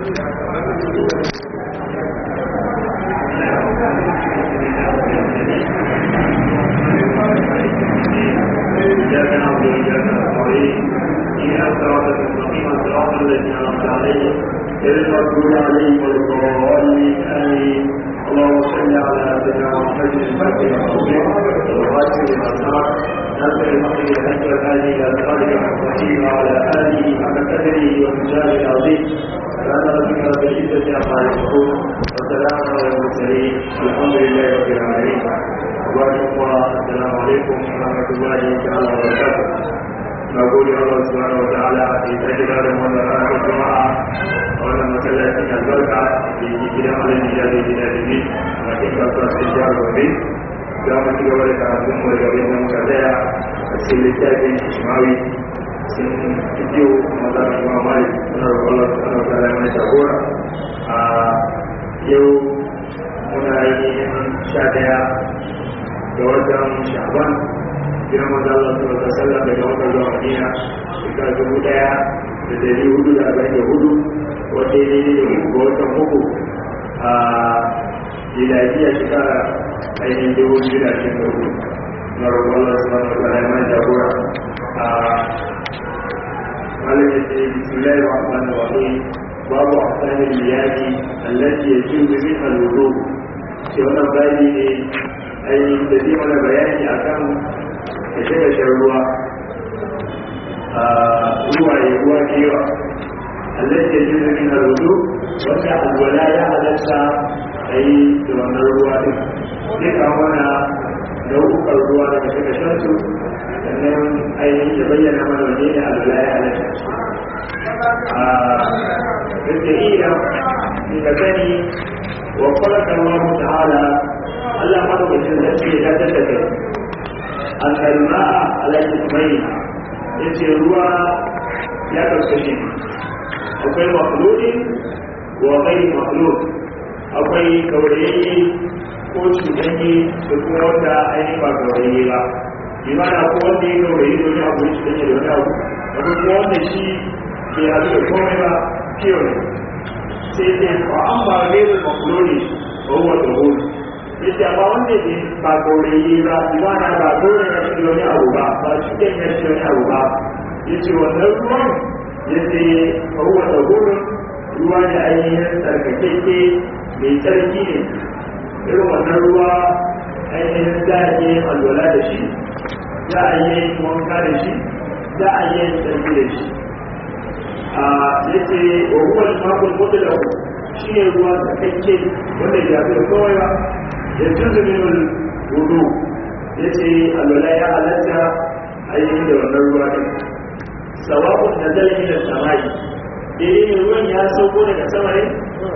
إياك نعبد وإياك نستعين إن الصراط المستقيم صراط الذين أنعمت عليهم غير المغضوب عليهم ولا الضالين آمين اللهم صل على سيدنا محمد الفاتح العظيم والغاشم الأسرار ناصر الحق بالحق والهادي إلى صراطك المستقيم وعلى آله حق قدره ومجاهد العظيم سبحان ربك رب العزة عما يصفون والسلام على المرسلين والحمد لله رب العالمين السلام عليكم ورحمة الله تعالى وبركاته na gode Allah subhanahu wa ta'ala da ya sake da wannan ranar jama'a a wannan masallacin albarka da yake gidan alaji ya zai gida da ni a cikin kasuwa sai jihar gobe za mu ci gaba da karatun mu daga bayan muka tsaya a cikin littafin ishmawi sun fito maza da kuma mali suna roƙon Allah subhanahu wa ta'ala mai jagora a yau muna yi sha daya ga watan sha'ban jiran maza Allah su wata sallah daga wata zuwa Madina shekara dubu daya da dari hudu da arba'in da hudu wata yi ne da uku ga watan uku a miladiya shekara ainihin dubu biyu da ashirin da hudu na roƙon Allah su wata wata ya mai jagora a malam ya ce bismillahir rahmanir rahim babu ahsanil liyadi allati yajuzu min al-wudu ce wannan bayani ne ainihin da zai mana bayani akan da shi da shan ruwa a ruwa ya ruwa da yawa Allah ya ji da min rudu wanda alwala ya halatta a yi da wannan ruwa din zai kawo mana nau'ukan ruwa daga suka shan su sannan ainihin ya bayyana mana wani ne alwala ya halatta a yadda iya daga sani wa kwallaka Allah ta'ala Allah madaukakin sarki ya tattar da an kalma ala ismai ya ce ruwa ya karkashe akwai makhludin wa kai makhlud akwai kaurayayye ko cutanye da kuma wanda ainihin ba kaurayayye ba bi mana ko wanda ya kaurayi da wani abu ya cutanye da wani abu akwai kuma wanda shi bai haɗu da komai ba fiye ne sai sai ba an ba gairu makhludi ba huwa da hulu yace amma wanda ke ba gaurayi ba imana ba dole na shi wani abu ba ba shi ke na shi wani abu ba yace wannan ruwan yace ruwa da gurin ruwa ne ainihin tsarkakeke mai tsarki ne irin wannan ruwa ainihin za a yi alwala da shi za a yi wanka da shi za a yi tsarki da shi a yace wa ruwa makon mutu da shi ne ruwa tsarkake wanda ya fi kowai ba يجوز منه الوضوء يتي الولاء على أي عند النروة سواء نزل من السماء إيه ruwan ya sauko daga sama ne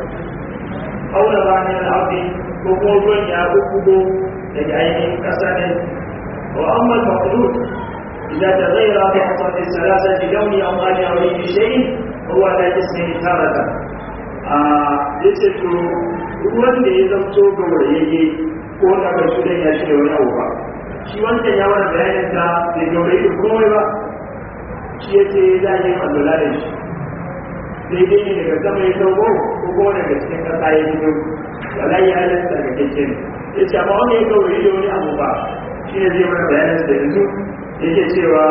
aula ba ne na abu ko kuma ruwan ya bubbugo daga ainihin ƙasa ne wa amma al-maqlud idza taghayyara bi hasab al-salasati lawni aw mali aw li shay'in huwa la jismi tarata a yace to ruwan da ya zamto ga wurayayye ko da ba shi da ya shi da wani abu ba shi wancan ya wani bayanin sa bai gaurayi da komai ba shi ya ce za a yi alwala da shi daidai ne daga sama ya sauko ko kuma daga cikin ƙasa ya fito wala ya halatta daga kyakkyan ya ce amma wanda ya gaurayi da wani abu ba shi ne zai mana bayanin sa yanzu yake cewa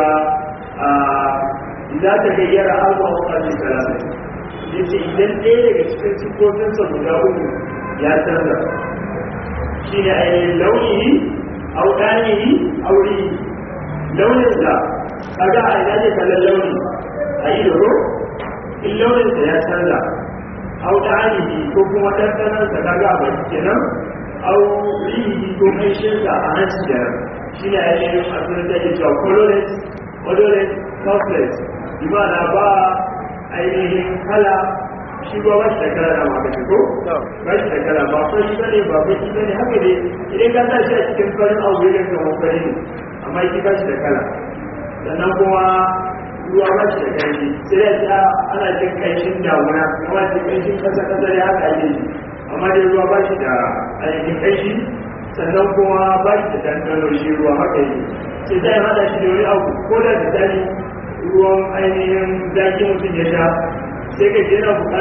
za ta gayyara abu a wakashin salasa yace idan ɗaya daga cikin siffofinsa guda uku ya canza shi ne ainihin launihi audanihi auri launin da kaga a ina ne kallon launi a yi da in launin da ya canza audanihi ko kuma ɗanɗanar da kaga a baki kenan aurihi ko ƙanshinsa a hanci kenan shi ne ainihin a tunan da ke cewa colorless odorless toughless imana ba ainihin kala shi ba ba shi da kala na maka ko ba shi da kala ba fa shi bane ba ba shi bane haka ne idan ka sa shi a cikin farin abu ya ga fari ne amma shi ba shi da kala sannan kuma ruwa ba shi da kanshi sai da ta ana jin kanshin damuna kuma jin kanshin kasa kasa da haka ake yi amma dai ruwa ba shi da ainihin kanshi sannan kuma ba shi da dandano shi ruwa haka yi sai zai hada shi da wani abu ko da misali ruwan ainihin zaki mutum ya sha sai ka yana bukatar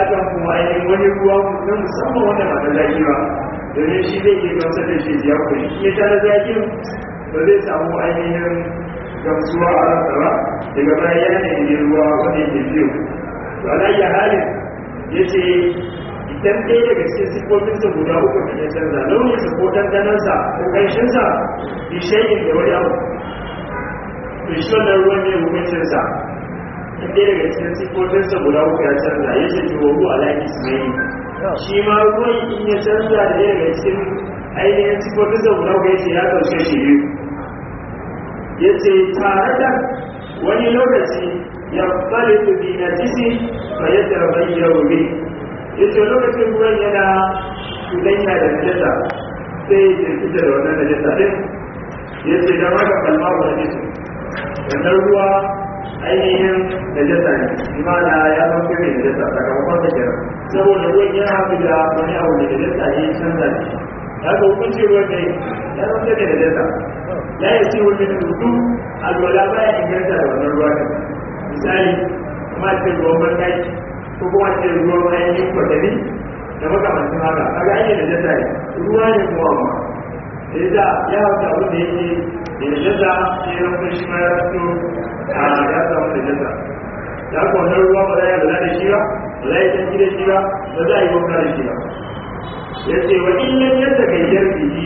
kuma ainihin wani ruwa na musamman wanda ba na zaki ba domin shi zai iya gamsar da shi ya kuri ya sha na zakin ba zai samu ainihin gamsuwa a ransa ba daga baya ya nemi ruwa wanda yake biyu to ala iya halin ya ce idan ɗaya daga cikin siffofinsa guda uku da ya canza launinsa ko ɗanɗanansa ko ƙanshinsa bi shayin da wani abu to shi wannan ruwan ne hukuncinsa in ɗaya daga cikin siffofinsa guda uku ya canza ya ce ki wogu ala ismaili shi ma ruwan in ya canza da ɗaya daga cikin ainihin siffofinsa guda uku ya ce ya ɗauke shi biyu ya ce tare da wani lokaci ya fare su bi na jisi ba ya tarbai ya rube ya ce lokacin ruwan yana cuɗanya da najasa sai ya fita da wannan najasa din ya ce don haka kalma wa najisa wannan ruwa ainihin najasa ne imana ya zama kai mai najasa sakamakon da kira saboda ruwan ya haɗu da wani abu da najasa ya yi canza ne ya ga hukunci ruwan ne ya zama kai mai najasa ya yi ce wani rubutu alwala baya inganta da wannan ruwa ne misali kuma ce ruwan banɗaki ko kuma ce ruwan ainihin kwatami da makamancin haka kaga an yi najasa ne ruwa ne kuma amma da ya hauta abin da yake da najasa sai ya zama shi ma ya fito a ya samu najasa ya kwanar ruwa ba za a lura da shi ba ba za a yi tanki da shi ba ba za a yi wanka da shi ba ya ce wa illan yadda gayyar biyi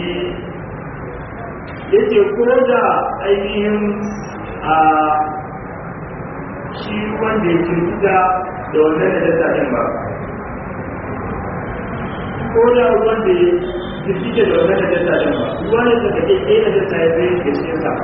ya ce ko da ainihin a shi wanda ya kirkita da wannan najasa ɗin ba ko da ruwan da ya jirgin da wannan da jasa din ba ruwa ne da kake ke da jasa ya zai da shi sa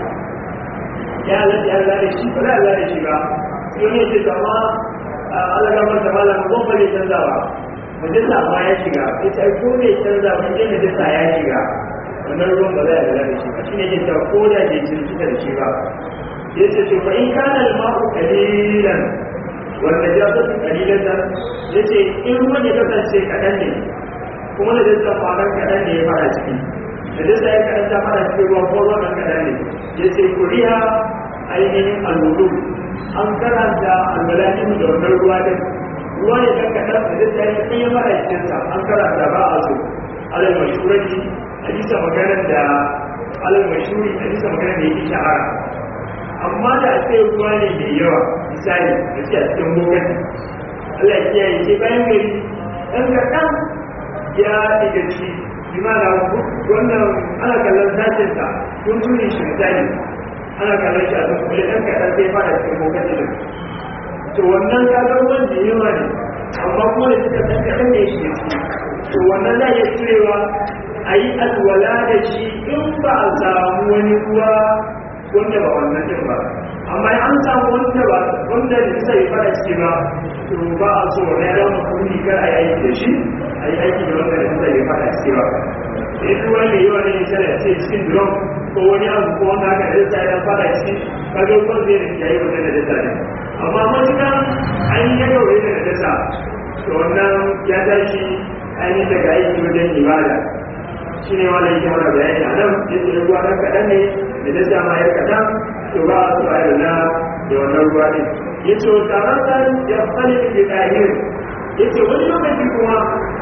ya Allah ya Allah da shi ba za Allah da shi ba sai ne ce kama Allah ga mata malam ko ba ne canza ba majalisa ma ya shiga sai ta ko ne canza ba ne da jasa ya shiga wannan ruwan ba za a Allah da shi ba shine ke ta ko da ke jirgin da shi ba yace to fa in kana al-ma'u qalilan wal najasatu qalilatan yace in ruwan ya kasance kadan ne kuma da jinsa kwanan kaɗan ne ya fara ciki da jinsa ya kaɗan ta fara cikin ruwan ko ruwan kaɗan ne ya ce kuriya ainihin alwudu an karanta alwalatin da wannan ruwa din ruwa ne kan kaɗan da jinsa ya kan ya fara cikinsa an karanta ba a so alal mashurati hadisa maganar da alal mashuri hadisa maganar da yake shahara amma da a ce ruwa ne mai yawa misali da ce a cikin bokati Allah ya kiyaye ce bayan gari ɗan kaɗan ya daga ci bimana wannan ana kallon sashen ta kun tuni shi misali ana kallon shi a duk kuma ɗan kaɗan sai fara cikin bokati da to wannan kagar wanda yawa ne amma kuma da suka ɗan kaɗan ne shi to wannan za a iya cirewa a yi alwala da shi in ba a samu wani ruwa wanda ba wannan din ba amma an samu wanda ba wanda da suka yi fara ciki ba to ba a so na ya zama kuri kar a yi aiki da shi a yi aiki da wanda da suka yi fara ciki ba in ruwa ne yawa ne ya tare ce cikin drum ko wani abu ko wanda aka da zai ya fara ciki kaga ko zai da yayi wanda da dasa ne amma matuka an yi ya gaure da dasa to wannan ya tashi an yi daga aiki wajen ibada shi ne wanda yake mana bayani a nan yake ruwa ɗan kaɗan ne da dasa ma ya kaɗan to ba a so a yi na da wannan ruwa ne ya ce wata rantar ya fali da ke ɗahir ya ce wani lokaci kuma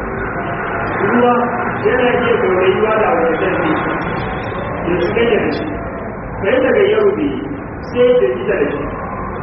ruwa yana iya gaurayuwa da wani sarki da su ganye da shi sai daga yau ne sai da ita da shi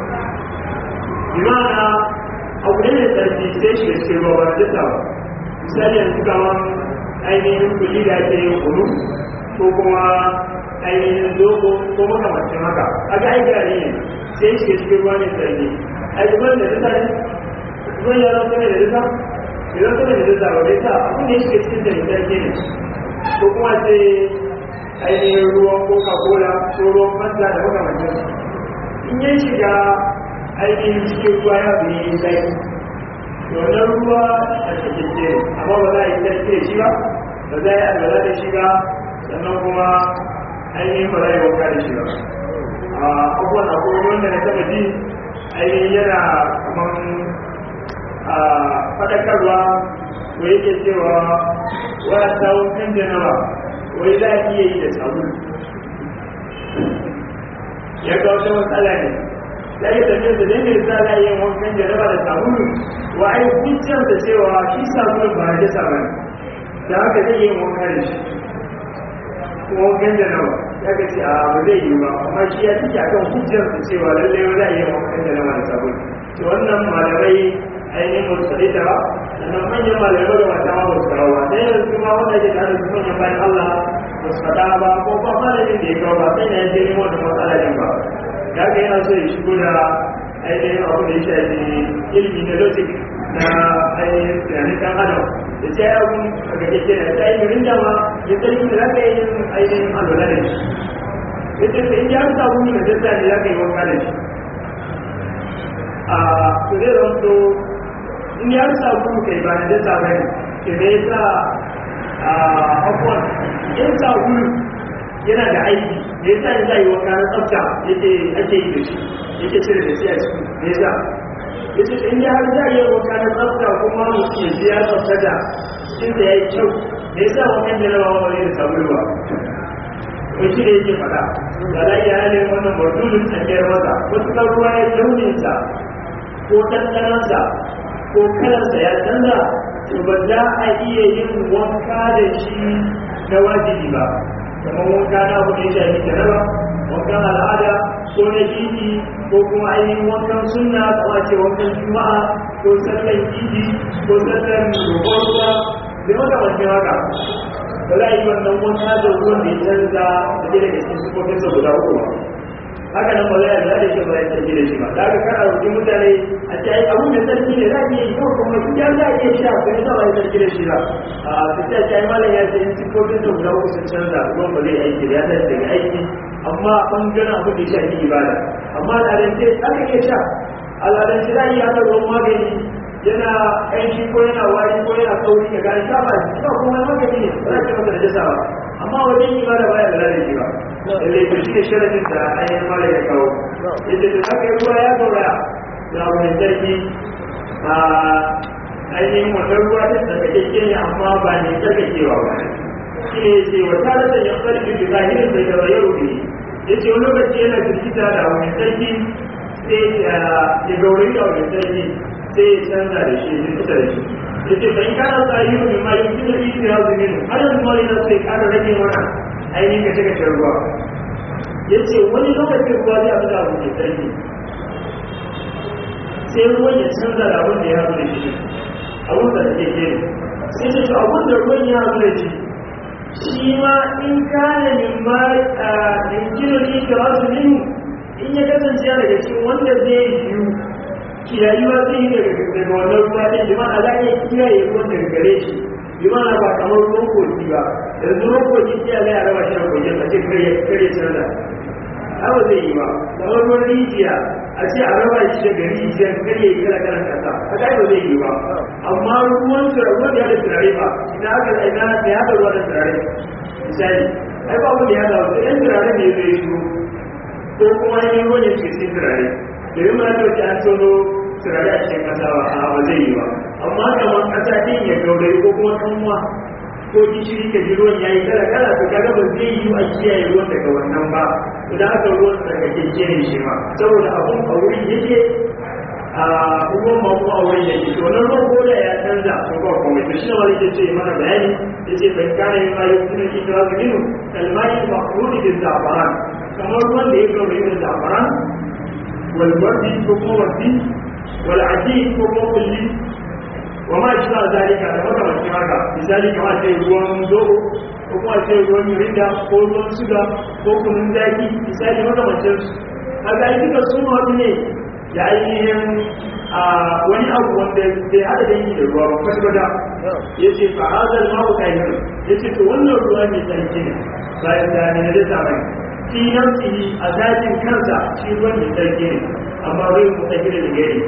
imana abu ne mai sarki sai shi da shi ba wani dasa ba misali yanzu kamar ainihin kuli da ake yin kunu ko kuma ainihin zobo ko makamacin haka a ga aiki a ne sai shi cikin ruwa ne sarki a yi zuwan da duka ne zuwan ya zama ne da duka ya zama ne da duka ba bai sa abu ne shi cikin da sarki ne ko kuma sai ainihin ruwan coca cola ko ruwan fanta da makamacin in ya shiga ainihin cikin ruwa ya fi yi zai wannan ruwa a cikin ce amma ba za a yi sarki da shi ba ba za a yi alwala da shi ba sannan kuma ainihin ba za a yi wanka da shi ba a abubuwan akwai wanda na taba ji ainihin yana kaman a faɗakarwa ko yake cewa wani tsawon kan janaba wai za a iya yi da sabulu ya ga wata matsala ne da ya tafiya da zai mai sa za a yi wankan janaba da sabulu wa ai hujjar da cewa shi sabulun ba ya sa bane da haka zai yi wanka da shi kuma wankan da nawa ya ga ce a ba zai yi ba amma shi ya cike akan hujjar da cewa lallai wani zai yi wankan da nawa da sabulu to wannan malamai ainihin musulmi da sannan manyan malamai da mata ma ba su kawo ba sai yanzu kuma wanda ke tare da manyan bayan Allah ba su faɗa ba ko ba malamin da ya kawo ba sai na yanke nemo da matsalolin ba ya ga yana so ya shigo da ainihin abu da ya shafi ilmi na logic na ainihin tunanin ɗan adam da ta yi abu a gaje ke da ta yi mirin dama ya tsarki da za ka yi ainihin alwala da shi ya ce in ya sa wuni da zai ne za ka yi wanka da shi a su zai zanto in ya sa wuni kai ba da zai sa bane ke da ya sa a abuwan in sa wuni yana da aiki da ya sa ya yi wanka na tsafta yake ake yi da shi yake cire da shi a ciki da ya sa ya ce in ya har za a yi wanka na tsafta kuma mutum ya biya tsaftata cikin da ya yi kyau da ya sa wankan da na bawa wani da sabulwa wai shi da yake faɗa da za iya halin wannan mardulun tsakiyar masa wasu kan ruwa ya launinsa ko ɗanɗanansa ko kalarsa ya canza to ba za a iya yin wanka da shi na wajibi ba kamar wanka na abu da ya shafi jaraba wankan al'ada ko na jiki ko kuma ainihin wankan sunna ko a ce wankan juma'a ko sallan jiji ko sallan roƙon ruwa da makamancin haka ba za a yi wannan wanka da ruwan da ya canza da ke daga cikin sufofinsa guda uku ba haka nan ba za a da shi ba ya sarki da shi ba da aka kara rukin mutane a ce ai abu mai sarki ne za a iya yi ko kuma in ya za a iya sha ko ya ba ya sarki da shi ba a su ce ai malam ya ce in sufofinsa guda uku sun canza ruwan ba zai aiki da ya tashi daga aiki amma bangaren abin da ya shafi ibada amma al'adance aka iya sha al'adance za a iya haɗa ruwan magani yana aiki ko yana wari ko yana sauri ga gani sha ba shi ba kuma magani ne ba za ka masa da jasa ba amma wajen ibada ba ya da shi ba lalle to shi ne sharadin da ainihin mala ya kawo yadda da aka yi ruwa ya gauraya da abu mai sarki a ainihin wannan ruwa ta tsarkake ne amma ba ne tsarkakewa ba shi ne ce wa tare da ya farki da zahirin da ya bayar rubi ya ce wani lokaci yana jirgita da abu mai sarki sai ya gaurayi da abu mai sarki sai ya canza da shi ya fita da shi ya ce fa in kana sa yi mai ma yin kina yi da hazu minu har yanzu ma yana sai kara rage mana ainihin ka cika shan ruwa ya ce wani lokacin ruwa zai abu da abu mai sarki sai ruwan ya canza da abin da ya hazu da shi abin da take ke sai ce abin da ruwan ya hazu da shi shi ma in kana min ma yankinar ikirasu minu in ya kasance daga cikin wanda zai yiwu kiyayuwa zai yi daga daga wannan ruwa ɗin bi mana za a iya kiyaye ruwan daga gare shi bi mana ba kamar ruwan kogi ba yanzu ruwan kogi kiyaye zai a raba shi da kogin a ce kare kare canza haka zai yi ba kamar ruwan rijiya a ce a raba shi daga rijiyar kare kala kalan kasa haka ba zai yi ba amma ruwan ruwan da ya da turare ba ina aka ina da ya da ruwan da turare misali ai ba wani ya da wasu ɗan turare ne zai shigo ko kuma yin ruwan ya ce cikin turare domin ma ta wace an tono turare a cikin kasa ba a ba zai yi ba amma kamar kasa din ya gaurayi ko kuma kanwa ko gishiri ka ji ruwan yayi kala kala to kaga ba zai yi a kiyaye ruwan daga wannan ba idan aka ruwan daga keke ne shi ma saboda abun a wurin yake a ruwan ma kuma a wurin yake to nan ruwan ko da ya canza to ba komai to shi ne wani ke ce mana bayani yace ban kana yin ayu kuma ki ta zinu kalmai maqruni bil zafaran kamar ruwan da ya gaurayi da zafaran والورد كما وردي والعديد كما كلي وما إشبه ذلك هذا مكة والشمالة لذلك ما شيء ruwan zobo ko kuma ce ruwan mirinda ko ruwan suga ko kunun zaki misali makamancin su kaga ai duka sun haɗu ne da ainihin a wani abu wanda bai haɗa da yi da ruwa ba kwata ya ce fa hazal ma'u kahir ya ce to wannan ruwa mai tsarki ne bayan da ne na dasa mai fi nafsihi a zatin kansa shi ruwan mai tsarki ne amma bai mu tsarki da gari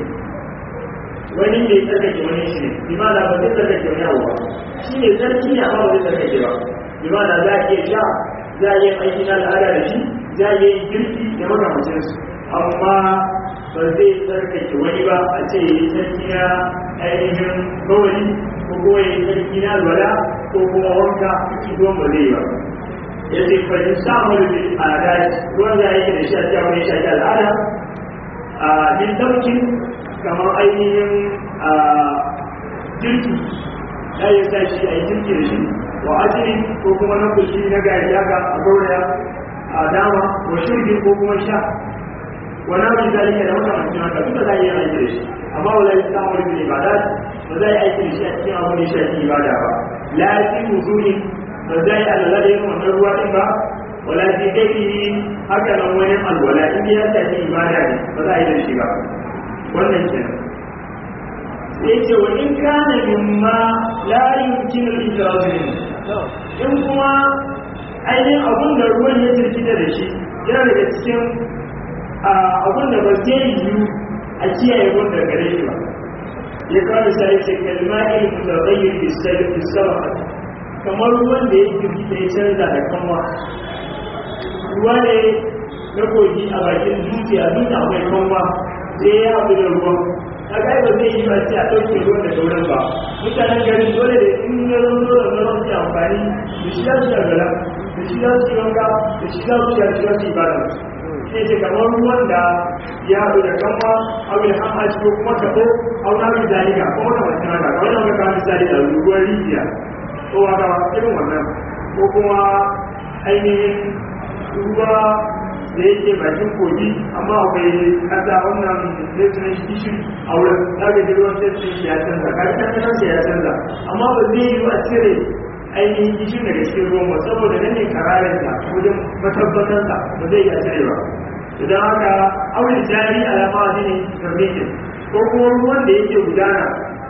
wani mai tsarkake wani shi ne bi ma'ana ba zai tsarkake wani abu ba shi ne tsarki ne amma ba zai tsarkake ba bi ma'ana za a iya sha za a iya aiki na al'ada da shi za a iya girki da makamacin su amma ba zai tsarkake wani ba a ce ya yi tsarki na ainihin kawai ko kuma ya yi tsarki na alwala ko kuma wanka shi ruwan ba zai yi ba ya ce fahim samun da al'ada ruwan da yake da shi a cikin wani shaƙi al'ada a min daukin kamar ainihin a jirki ya yi sa shi a yi jirki da shi wa ajiri ko kuma na kushi na gari haka a gauraya a dama wa shirgi ko kuma sha wani abu da zai da makamancin haka duka za a yi aiki da shi amma wala yi samun wani ibada ba za a yi aiki da shi a cikin abu da shafi ibada ba la fi wudu'i ba za a yi alala da yin wannan ruwa din ba wala fi daidai haka nan wani alwala in ya shafi ibada ne ba za a yi da shi ba wannan kenan sai ce wa in kana mimma la yumkin al-ijraz in kuma ainihin abun da ruwan ya jirkita da shi yana daga cikin abun da ba zai yiwu a kiyaye wanda gare shi ba ya kawo misali ce kalma ilmi mutaghayyir bi sabab kamar ruwan da ya jirkita ya canza da kanwa ruwa ne na kogi a bakin dutse a dutse akwai kanwa sai ya haɗu da ruwan a kai ba zai yi ba sai a ɗauke ruwan da sauran ba mutanen garin dole da in ya zama dole na rasu amfani da shi za su shagala da shi za su yi wanka da shi za su yi za su yi bada sai ce kamar ruwan da ya haɗu da kanwa abin hama shi ko kuma taɓo a wani abin zalika ko wata mace haka kamar yadda muka misali da ruwan rijiya ko wata irin wannan ko kuma ainihin ruwa da yake bakin kogi amma akwai kasa wannan sai shi a wurin daga jirgin sai shi ya canza kaji kan kasar ya canza amma ba zai yi a cire ainihin gishin daga cikin ruwan ba saboda nan ne kararin da wajen matabbatar sa ba zai iya cire ba idan haka aure jari alama ne karnikin ko kuma ruwan da yake gudana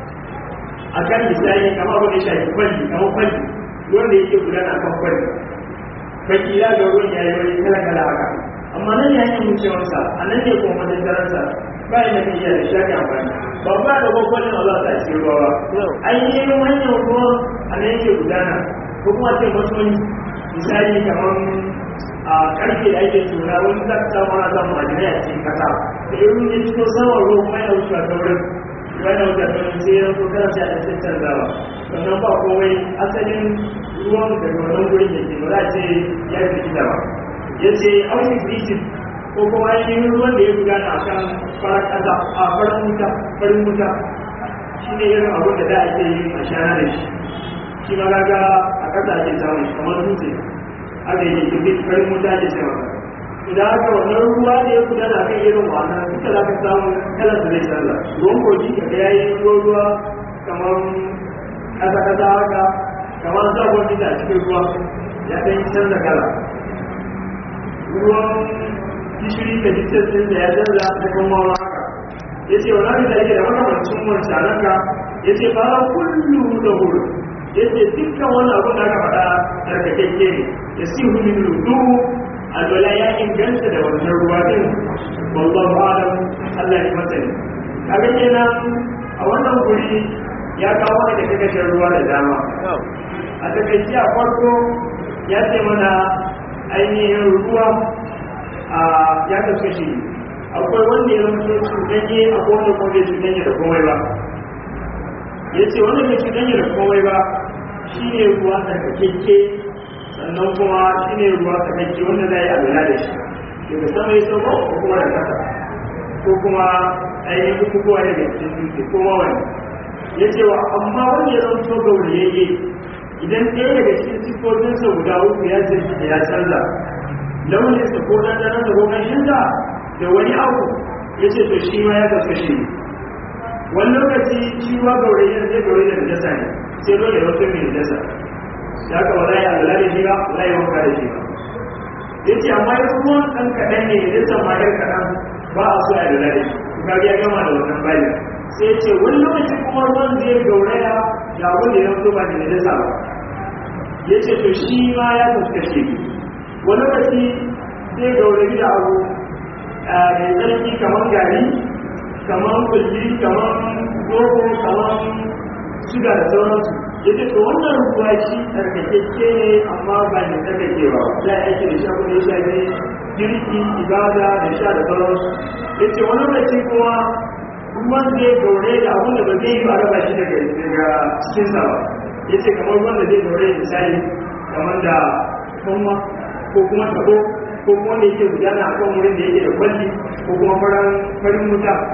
a kan misali kamar abin da shafi kwalli kamar kwalli ruwan da yake gudana a kan kwalli fakila ga ruwan ya yi wani kala kala haka amma nan ya yi wucewarsa a nan ne kuma matattaransa ba ya nafi iya da shafi amfani ba ba da gwagwalin Allah ta ce ruwa ba ainihin hanyar ruwa a nan yake gudana ko kuma ce mutum misali kamar a karfe da ake tura wani za ka samu ana samun majina a cikin kasa da irin ya fito saman ruwa kuma yana wucewa ta wurin yana wucewa ta wurin sai ya so kana sai a cikin canzawa sannan ba komai asalin ruwan daga wannan gurin yake ba za a ce ya fi kita ba ya ce auni krisis ko kuma ainihin ruwan da ya gudana a kan farar ƙasa a farin wuta farin wuta shi ne irin abin da da ake yi a shana da shi shi ma gaga a ƙasa ake samun shi kamar dutse aka yi kirkir farin wuta ake ce masa idan aka wannan ruwa da ya gudana a kan irin wannan duka za ka samu kalar da zai canza ruwan kogi ka ga ya yi ruwa kamar ƙasa-ƙasa haka kamar sabon gida a cikin ruwa ya ɗan canza kala ruwan gishiri da jikin da ya canza da kuma haka ya ce wa nabi da yake da makamancin wancanan ka ya ce fara kullu da huru ya ce dukkan wani abu da aka faɗa tsarkakakke ne ya si hulun lutu alwala ya inganta da wannan ruwa din wallahu alam Allah ya masani kaga kenan a wannan guri ya kawo da kakashin ruwa da dama a takaici a farko ya ce mana ainihin ruwa a ya kaskashi akwai wanda ya zama cutanye a kowane kwanke cutanye da komai ba ya ce wanda mai cutanye da komai ba shi ne ruwa tsarkakekke sannan kuma shi ne ruwa tsarkakekke wanda za a yi abina da shi daga sama ya sauko ko kuma da kasa ko kuma ainihin bukukuwa daga cikin dutse ko mawani ya ce wa amma wanda ya zama gauriyayye idan ɗaya daga cikin siffofinsa guda uku ya zai da ya canza launinsa ko ɗanɗanansa ko ƙanshinsa da wani abu ya ce to shi ma ya kaskashe wani lokaci shi ma gaurayen zai gaure da najasa ne sai dole ya wato mai najasa ya ka wala ya alala da shi ba wala ya wanka da shi ba ya ce amma ya kuma ɗan kaɗan ne ya sama ɗan kaɗan ba a so ya alala da shi ka ya gama da wannan bayan sai ce wani lokaci kuma ruwan zai gauraya da abin da ya zo ba da najasa ba ya ce to shi ma ya fuskace wani lokaci zai gaurayi da abu mai tsarki kamar gari kamar kulli kamar zobo kamar suga da sauransu ya ce to wannan ruwa shi tsarkakeke ne amma ba ne tsarkakewa za a yake da shi abin da ya shafi girki ibada da sha da sauransu ya ce wani lokaci kuma ruwan zai gaure da abin da ba zai yi ba raba shi daga cikinsa ba ya ce kamar ruwan da zai gaure misali kamar da kuma ko kuma tabo ko kuma da yake gudana a kan wurin da yake da kwalli ko kuma farin wuta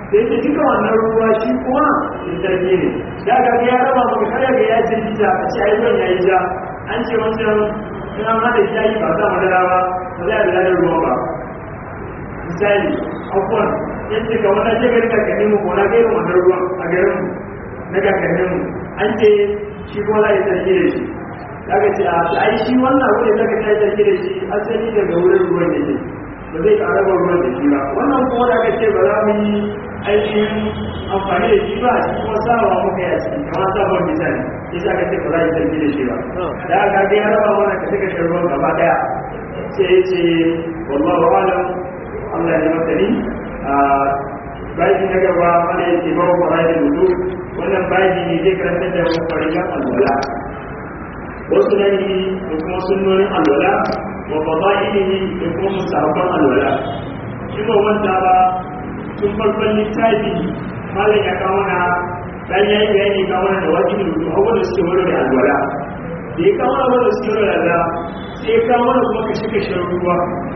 sai ce duka wannan ruwa shi kuma in sarki ne da ga ya raba maka kada ga ya ce jita a ce ai ruwan yayi ja an ce wancan in an hada shayi ba sa madara ba ba za a da ladar ruwa ba misali akwai yadda ga wannan ce gari kakanni mu ko na ga irin wannan ruwan a garin mu na kakannin mu an ce shi kuma za a yi sarki da shi daga ce a ai shi wannan wurin da ka ta yi sarki da shi asali daga wurin ruwan yake ba zai ƙara ba ruwan da shi ba wannan kuma da aka ce ba za mu yi ainihin amfani da shi ba shi kuma sawa muka yi a ciki kamar sabon misali ya sa ka ce ba za a yi sarki da shi ba da aka ga ya raba mana ka suka shan ruwan gaba daya sai ya ce wallahu alam Allah ya masani a baji na gaba mana ya ce bawa fara da mutu wannan baji ne zai karanta da mu farilan alwala wasu nan da kuma sunnonin alwala wa fadailihi da kuma musabban alwala shi ba wanda ba tun farkon littafi malam ya kawo na dan yayi bayani kawo na da wajibin rubu abubuwan da suke wani da alwala da ya kawo abubuwan da suke wani da alwala sai ya kawo na kuma kashe kashe ruwa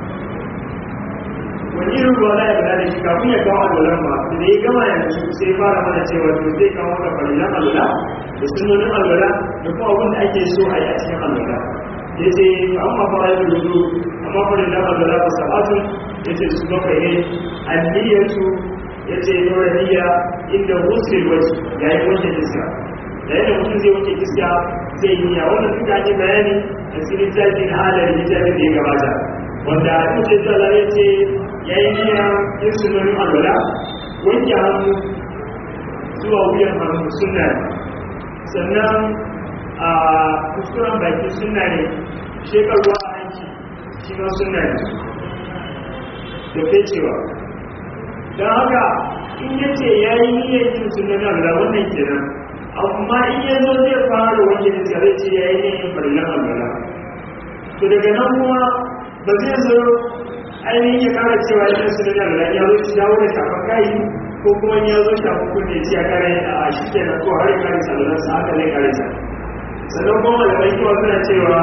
wani irin ruwa za ya bada da shi kafin ya kawo alwalan ma da ya gama yanzu sai ya fara mana cewa to zai kawo da farilan alwala da sunnonin alwala da kuma abin da ake so a yi a cikin alwala ya ce amma fara yi rudu amma farilan alwala ba sabatun ya ce su bakwai ne anniyatu ya ce nuna niyya inda wuce wasu ya yi wanke iska da yadda mutum zai wanke iska zai yi niyya wannan duka ne bayani a cikin littafin halar littafin da ya gabata wanda a cikin tsala ya ce ya yi niyya yin sunanin alwala wanke hannu zuwa wuyan hannu suna ne sannan a kuskuren baki suna ne shekarwa a hanci shi ma suna ne da fecewa don haka in ya ce ya yi niyyar yin sunan Allah wannan kenan amma in ya zo zai fara wani da zai ce ya yi niyyar farillan Allah to daga nan kuma ba zai zo ainihin ya kara cewa yin sunan Allah ya zo ya dawo da shafan kai ko kuma ya zo shafan kunne ya kare a shi kenan ko har ya kare sallan sa haka ne kare sa sannan kuma malamai kuma suna cewa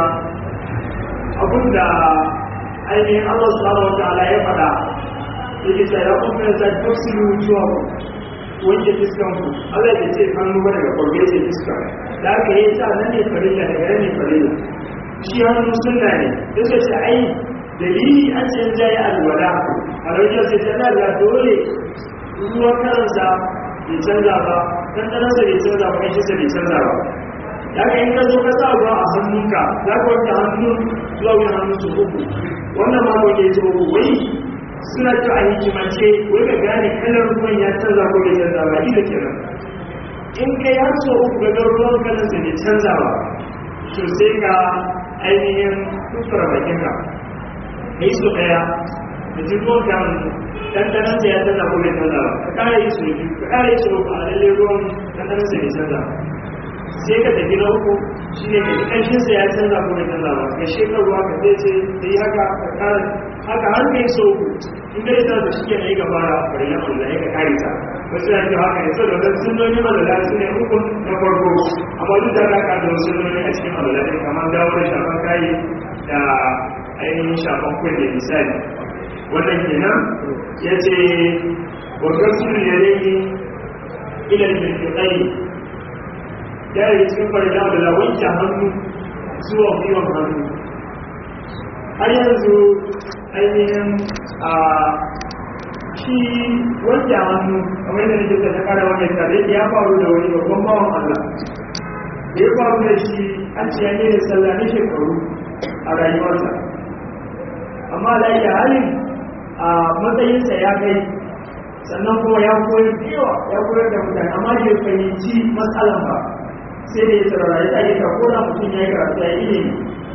abinda ainihin Allah subhanahu wa ta'ala ya faɗa yake ta ya kuma da tafsiru zuwa wanke fiskan ku Allah ya ce hannu ba daga farge ce fiska da aka yi sa nan ne farilla daga nan ne farilla shi hannu sunna ne da ce ce ai dalili an ce ja ya alwala a rajin sai ta da dole ruwan karansa bai canza ba dan ɗanansa bai canza ba kai shi bai canza ba da aka yi ka zo ka sa ruwa a hannunka za ka wanke hannun zuwa wani hannun su uku wannan ma wanke su uku wai suna ta a hikimance wai ka gane kalar ruwan ya canza ko bai canza ba ida kenan in kai har so uku ga ga ruwan kalar sa bai canza ba to sai ka ainihin kuskura bakin ka ka yi so daya da ji ruwan ka dandanan sa ya canza ko bai canza ba ka kara yi so biyu ka kara yi so uku a lalle ruwan dandanan sa bai canza sai ka tafi na uku shi ne ka ji ƙanshin sa ya canza ko bai canza ba ka shekar ruwa ka zai ce da yi haka ka kara haka har kai so in dai ta da shike ne gaba da farillan Allah ya kare ta wasu ya ce haka ne saboda wannan sunnoni Allah su ne uku na farko amma duk da haka da wasu sunnoni a cikin Allah ne kamar dawo da shafan kai da ainihin shafan kunne misali wannan kenan ya ce wa gasul yadayi ila al-mirfaqai ya yi cikin farillan Allah wanke hannu zuwa gwiwan hannu har yanzu ainihin a shi wanke hannu kamar yadda nake ta kara wani tare da ya faru da wani babban bawan Allah da ya faru da shi an ce ya ne sallah na shekaru a rayuwarsa amma da ya halin a matsayinsa ya kai sannan kuma ya koyar da yawa ya koyar da mutane amma da ya fahimci matsalan ba sai da ya tsarara ya tsage ka ko da mutum ya yi karatu ya yi ilimi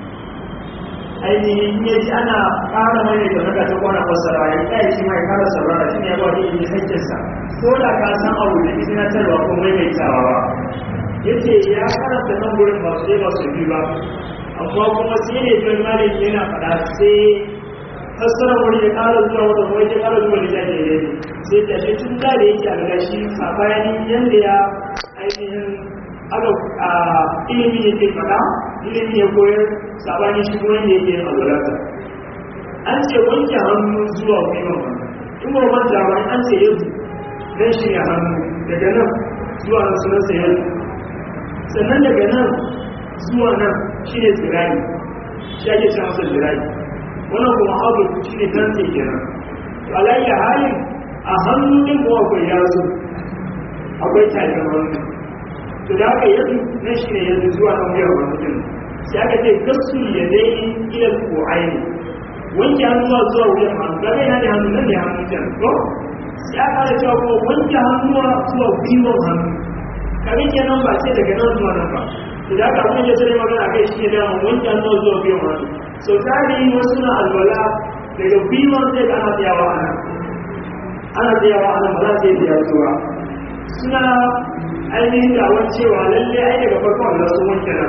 ainihin ya ji ana ƙara mai da naka ta kwana fasara ya kai shi mai kara saurara shi ne ya ba da ilimi hakkinsa ko da ka san abu da izina tarwa ko mai mai tsawa ba yace ya karanta nan gurin ba su ba su biyu ba amma kuma sai ne don malin yana faɗa sai fassara wani ya ƙara zuwa wata kuma ya ƙara zuwa da jage ne sai ta shi tun da da yake a ga shi sabanin yanda ya ainihin aka ilimi yake faɗa ilimi ya koyar sabani shi kuma yadda yake yin alwalarsa an ce wanke hannu zuwa gwiwan hannu in ba manta ba an ce yanzu dan shi ne hannu daga nan zuwa nan sunan sayar sannan daga nan zuwa nan shi ne zirani shi ake ce masa zirani wannan kuma abu shi ne dan sai kenan alayya halin a hannu ɗin kuma akwai yazo akwai tafin hannu to da aka yanzu nan shi ne yanzu zuwa nan wuyar wani mutum sai aka ce gasu ya dai ilal ƙo'aini wanke hannuwa zuwa wuyan hannu ga yana da hannu nan da hannu can ko sai aka da cewa kuma wanke hannuwa zuwa gwiwon hannu kaga kenan ba sai daga nan zuwa nan ba to da aka abin da sai magana kai shi ne da wanke hannuwa zuwa gwiwon hannu so tari wasu na alwala daga gwiwon sai ga ana tsayawa a nan ana tsayawa a nan ba za su yi tsayawa zuwa suna ainihin dawon cewa lalle ai daga farkon Allah sun wanke nan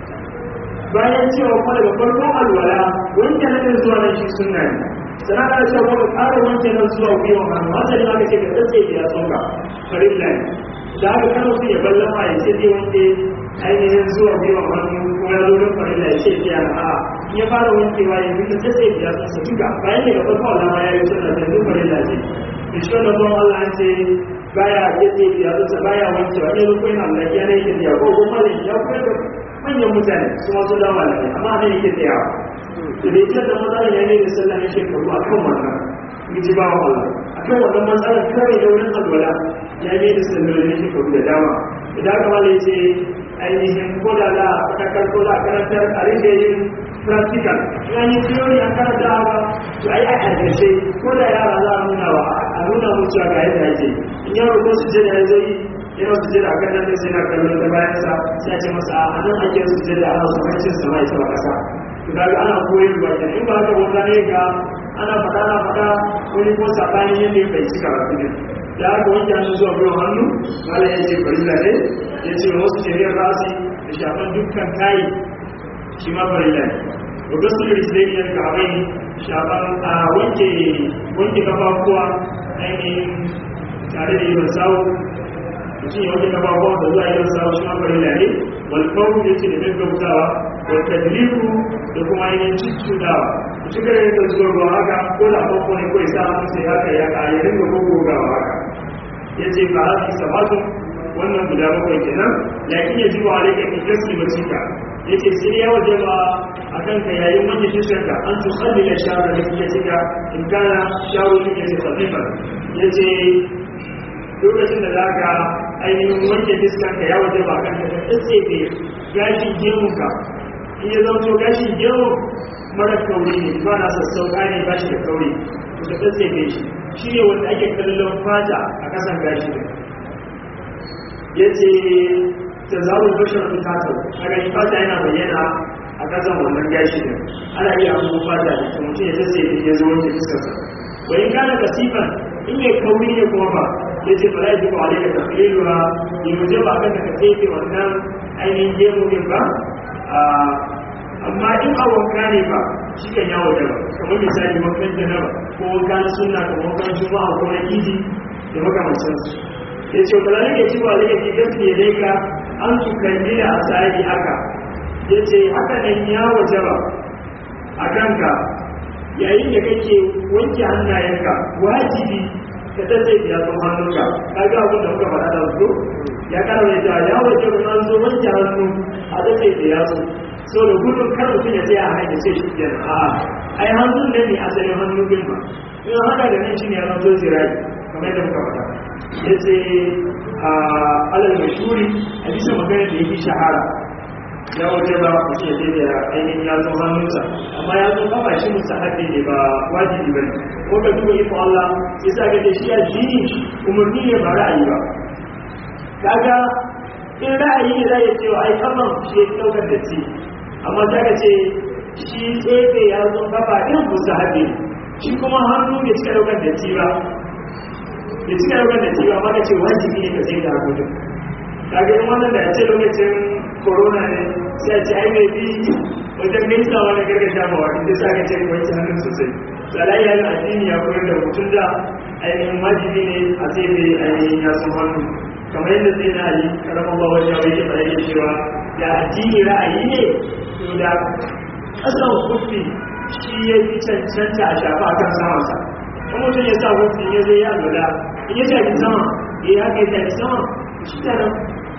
bayan cewa kuma daga farkon alwala wanke nan zuwa nan shi sunna ne sana ka cewa kuma ƙara wanke nan zuwa gwiwan hannu hasa ne aka ce ka tsaye da ya tsonka farilla ne da aka kano su ya ballama ya ce zai wanke ainihin zuwa gwiwan hannu kuma ya zo don farilla ya ce ya a in ya fara wankewa ya duka tsaye da ya tsonsa duka bayan daga farkon alama ya yi sunna da duk farilla ce da shi wannan zuwan Allah an ce baya yadda ya zuta baya wancewa ne ko yana Allah ya ne yake ko kuma ne ya koyar da manyan mutane su ma su dawo ne amma ne yake tsaya to da yake da matsala ya ne da sallah ne shekaru a kan wannan miji ba wa Allah a kan wannan matsala kawai da wurin alwala ya ne da sallah ne shekaru da dama idan aka mala yace ainihin ko da za a fatakar ko za a karantar a rike yin practical ya yi theory a karanta haka to ai a ƙarƙashe ko da yara za a nuna wa a nuna musu ga yadda ake in yaro ko su je da ya zo yi yana su je da akan nan sai na kallon da bayan sa sai a ce masa a nan ake su je da ana su hancin sa mai sama kasa to kaga ana koyar ba kenan in ba haka wata ne ga ana faɗa na faɗa wani ko sabanin yadda ya bai cika rafi ne da haka wanke hannu zuwa biyan hannu malam ya ce farilla ne ya ce wasu shari'ar rasi da shafan dukkan kayi shi ma farilla ne wa gasu da risilai ga abai shafan a wanke wanke kafafuwa ainihin tare da yawan sawu mutum ya wanke kafafuwa da zuwa yawan sawu shi ma farilla ne wal kawu ya ce da gaggautawa wal tadliku da kuma ainihin cuccudawa mutum kare da zuwa ruwa haka ko da farko ne ko ya sa hannu sai haka ya ka ya dinga gogogawa haka ya ce ba haka sabatun wannan guda bakwai kenan lakin ya jiwa alaika fi gasli masika yace sai ya waje ba a kanka yayin wanke fiskarka an tu kalli da shawar da ya cika in kana shawar da ya ce khalifa yace lokacin da zaka ainihin wanke fiskarka ya waje ba a kanka ka tsaye gashin gemunka in ya zauto gashin gemu mara kauri ne ba na sassauka ne ba shi da kauri to ka tsaye shi shi ne wanda ake kallon fata a kasan gashi ya ce ta zaɓin bashar fitata a gani fata yana bayyana a kasan wannan gashi ne ana iya abubuwan fata da ta mutum ya tsaye da ya zo wanke fuskarsa bayan kana kasifan in mai kauri ne kuma ba ya ce ba za a ji ba alaika ta filewa ya waje ba kan ka tsefe wannan ainihin gemu ne ba amma in a wanka ne ba shi kan yawo da ba kamar misali wankan janaba ko wankan suna ko wankan juma'a ko na idi da makamancin su ya ce ba zai ci ba zai ci gaske dai ka an su kalli da asali haka ya ce haka nan ya waje ba a kanka yayin da kake wanke hannayenka wajibi ka tattai ya zo hannunka ka ga abin da muka faɗa da su ya kara mai ta ya waje ba an zo wanke hannu a tattai da ya zo so da gudun kar mutum ya tsaya a hanyar ce shi kenan a ai hannun nan ne asalin hannun bin ba in haka da nan shi ne ya zo zirai kamar yadda muka faɗa ya ce a alal mashuri a bisa magana da yake shahara ya waje ba mutum ya je da ainihin ya zo hannunsa amma ya zo kafa shi musa haɗe ne ba wajibi ba ne ko ka duba iko Allah ya sa ga shi ya jini umarni ne ba ra'ayi ba kaga in ra'ayi ne za ya ce wa ai kafan shi ya ɗaukar da ci amma ta ka ce shi tsefe ya zo kafa ɗin musa haɗe shi kuma hannu bai cika ɗaukar da ci ba bai cika ɗaukar da ci ba amma ka ce wajibi ne ka sai da hakokin kaga in wannan da ya ce lokacin corona ne sai a ce ai mai bi wajen gaisawa na gargajiya ba wa inda sa ka ce wanke hannun sosai tsalai ya yi addini ya koyar da mutum da ainihin wajibi ne a sai bai ainihin ya sun hannu kamar yadda sai na yi karamar ba wajen wai yake yake cewa da addini ra'ayi ne to da kasan kufi shi ya fi cancanta a shafa akan samansa kuma mutum ya sa kufi ya zai ya lura in ya shafi sama ya haka ya shafi sama shi ta nan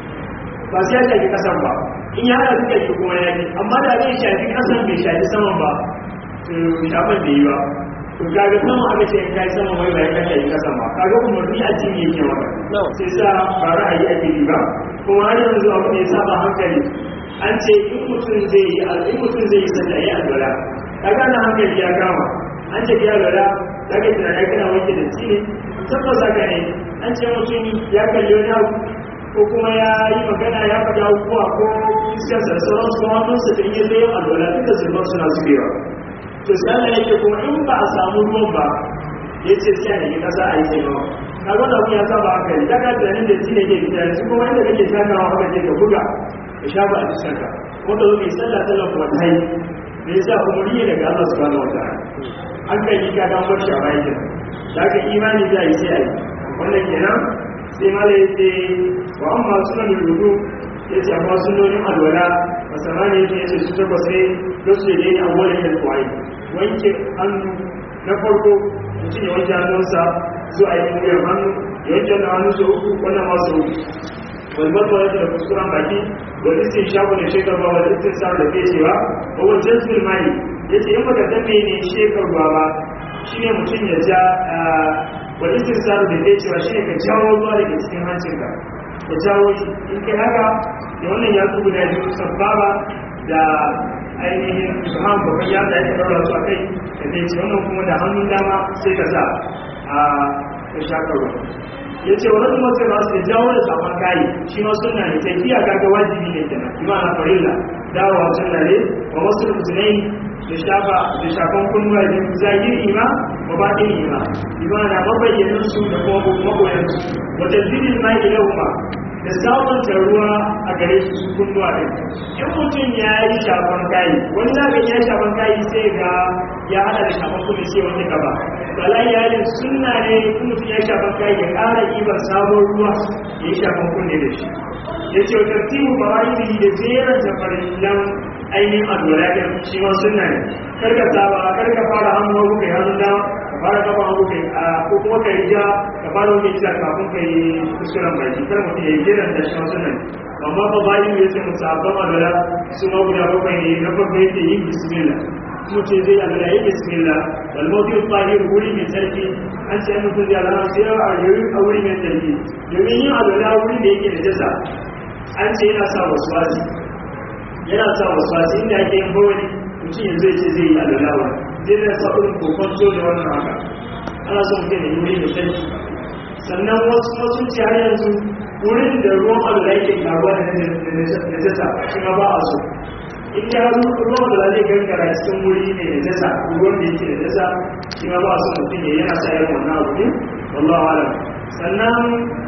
ba sai ya shafi kasan ba in ya haɗa duka shi kuma ya yi amma da zai shafi kasan bai shafi saman ba to shafan bai yi ba to kaga sama aka ce in kai sama wai bai kai yi kasan ba kaga umarni a cikin yake maka sai sa ba ra'ayi ake yi ba kuma har yanzu abu ne saba hankali an ce in mutum zai yi in mutum zai yi sallah ya alwala kaga na hankali ya kama an ce ya alwala zaka tunani kana wanke da tsine tabbas haka ne an ce mutum ya kalli wani abu ko kuma ya yi magana ya faɗi abubuwa ko iskar da sauran su hannunsa da iya zai alwala duka zurban suna zubewa to sai Allah yake kuma in ba a samu ruwan ba ya ce sai a nemi ƙasa a yi sai ba ka ga da ya saba haka ne daga tunanin da shi ne ke fita yanzu kuma inda kake takawa haka ce ka buga ka shafa a fuskarka wanda zo mai sallah sallah kuma ta yi me yasa kuma riye daga Allah subhanahu wa ta'ala an kai ka ga bar shi a bayan kenan da haka imani za a yi sai a yi wannan kenan sai mala ya ce wa amma sunan rudu ya ce amma sunonin alwala a samani ya ce su takwas ne don su yi a wani da kwaye wanke hannu na farko mutum ya wanke hannunsa zuwa yi wuyar hannu ya wanke wannan hannu sau uku wannan masu uku wani babba ya da kuskuren baki wani sun shafu da shekar ba wani sun sa da ke cewa a wajen sulmani ya ce in baka san mene shekar ba ba shine mutum ya ja wa isin saru da zai cewa shi ne ka jawo ruwa daga cikin hancinka ka jawo shi in kai haka da wannan ya tsugu da biyu sababa da ainihin subhan babban ya da ya ɗaura su a kai da zai ce wannan kuma da hannun dama sai ka sa a ka shaka ruwa ya ce wani kuma sai ba su da jawo da safan kayi shi ma suna ne tafiya kaga wajibi ne kenan kuma na farilla dawowa sunna ne wa wasu musulmai da shafa da shafan kunnuwa da zahiri ima wa baɗin ima imana mabayyanin su da kuma magoyan su wata zirin ma ilahuma da samun ruwa a gare su su kunnuwa ɗin in mutum ya yi shafan kayi wani zaɓin ya shafan kayi sai ga ya hada da shafan kuma sai wani gaba bala iyalin sunna ne in mutum ya shafan kayi ya ƙara ibar sabon ruwa ya yi shafan kunne da shi ya ce wa tartibu barayi da jeran tafarillan ainihin alwala ɗin shi ma sunna ne karka saba karka fara hannu hagu kai hannun dama ka fara kafa hagu kai a ko kuma ka yi ja ka fara wani ja kafin ka yi kuskuren baki kar mutum ya yi jiran da shi ma sunna ne amma ba bayan ya ce musu abban alwala su ma guda bakwai ne na farko yake yin bismillah mutum zai alwala yi bismillah wal mawdi tahir wuri mai sarki an ce mutum zai alwala sai a yi a wuri mai sarki domin yin alwala wuri da yake da jasa an ce yana sa wasu wasi yana sa wasu wasu inda ake yin bawani mutum yanzu ce zai yi alalawa zai da sa irin kokon so da wannan haka ana son mutum da wuri da sarki sannan wasu wasu ce har yanzu wurin da ruwan alala yake karuwa da najasa shi ma ba a so in ya haru ruwan alala zai gangara cikin wuri ne da najasa ruwan da yake da najasa shi ma ba a so mutum ya yana sa irin wannan abu ne wallahu alam sannan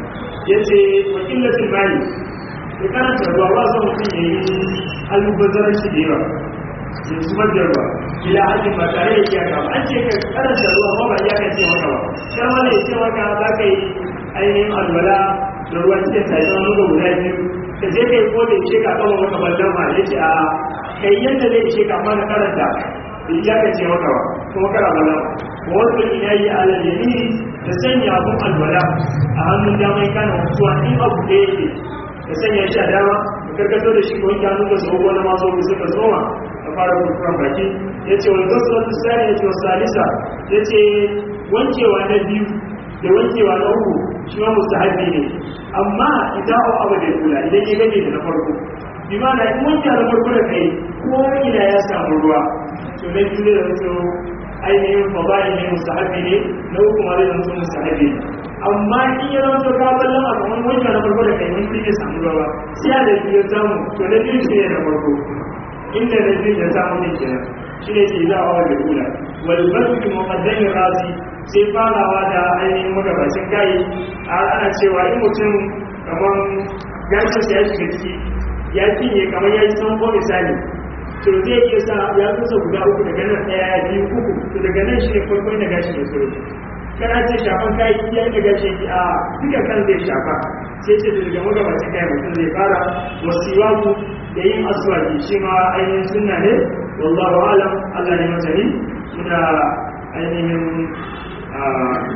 ya ce wakilatin mali da karanta ruwa ba zan mutum ya yi almubazzarar shi da yawa ya zubar da ruwa ila hajji ba tare da kiyaka ba an ce ka karanta ruwa ba ba ya kan ce maka ba sai wani ya ce maka za ka yi ainihin alwala da ruwan cikin tayi wani ga guda biyu ka je ka yi ko da ishe ka kama maka ballan ma ya ce a kai yadda zai ishe ka ma na karanta da ya kan ce maka ba kuma kara ballan ba wasu ina yi alal yamini da sanya abun alwala a hannun damar kana mutuwa in abu da yake ka sanya shi a dama ka karkato da shi ko wanke hannun da su ko na maso ku suka zoma ka fara kurkuran baki ya ce wani gasu wata sani ya ce wa salisa ya ce wankewa na biyu da wankewa na uku shi ma mustahabi ne amma idan au abu da kula idan ya gaje da na farko bi ma na in wanke na farko da kai ko ina ya samu ruwa to na biyu da wato ainihin fada'i ne mustahabi ne na uku ma zai zama mustahabi ne amma in ya zama to ka ballan a kamar wancan na farko da kai mun fi samu ruwa sai a da biyu samu to na biyu shi ne na farko inda na biyu ya samu ne kenan shi ne ke zawa da kula wal basu muqaddami rasi sai farawa da ainihin magabacin kai ana cewa in mutum kamar gashin sa ya shiga ciki ya cinye kamar ya yi sanko misali to zai iya sa ya kusa guda uku daga nan ɗaya biyu uku to daga nan shi ne farkon da gashi ya tsoro kana ce shafan kayi ya yi daga shi a duka kan zai shafa sai ce da daga magabacin kayan mutum zai fara wasiwaku da yin aswaki shi ma ainihin sunna ne wallahu alam Allah ne masani muna ainihin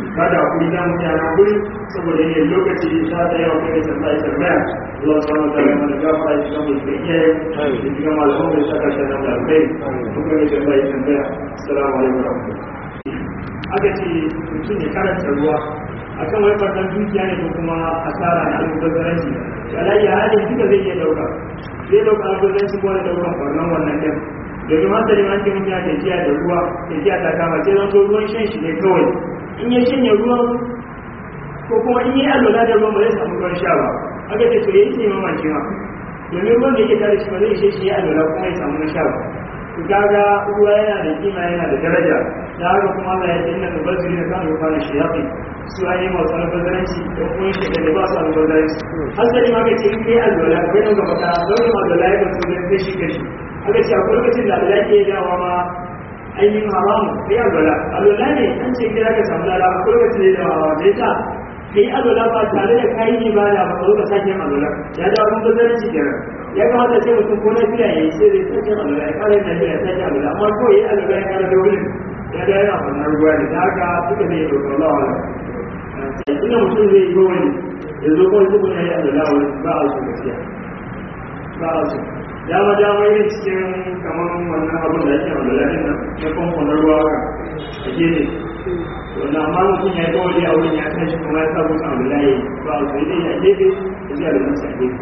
ba da kuri za mu yana guri saboda yin lokaci ta da yawa kai da tambaya tambaya Allah subhanahu wa ta'ala mana gafa shi kan mutum iyaye da cikin malaman da saka shi nan da alkai kuma ne tambaya tambaya assalamu alaikum wa rahmatullahi aka ce mutum ya karanta ruwa akan wani farkon dukiya ne ko kuma asara na almubazzaranci alayya halin duka zai iya dauka zai dauka almubazzaranci ko da daukan farnan wannan din domin hasali ma ce mutum ya tafiya da ruwa tafiya ta kama sai zan so ruwan shan shi ne kawai in ya shanya ruwan ko kuma in yi alwala da ruwan ba zai samu ruwan sha ba aka ce to ya yi neman maki ma domin ruwan da yake tare shi ba zai ishe shi ya alwala kuma ya samu ruwan sha ba to kaga ruwa yana da kima yana da daraja da haka kuma Allah ya ce inna tabazzuri na kan rufa shi yafi su ayi masu albazaranci da kuma shi da ba su albazaranci hasali ma ka ce in kai alwala kai nan gaba ka zaune alwala ya ba su zai kashi kashi aka ce akwai lokacin da alwala ke dawa ma ainihin haramu kai alwala alwala ne an ce kira ka samu lala akwai lokacin da dawa da ya sa kai alwala ba tare da kayi ne ba da ba ka sake alwala ya dawo mun bazaranci kenan ya kamata ce mutum ko na fiya ya yi sai zai sake alwala ya kare na fiya sake alwala amma ko ya yi alwala ya kare da wurin ya da yana fannar ruwa ne da haka suka zai yi dokar lawa ina mutum zai yi gowani ya zo kawai zubin ya yi alwala wani ba a su gaskiya ba a su dama dama yin cikin kamar wannan abin da ake alwala din nan na famfon na ruwa haka a gefe wannan amma mutum ya yi gowani a wurin ya kan shi kuma ya sa mutum alwala ya yi ba a su yi dai a gefe ya ji alwala sa gefe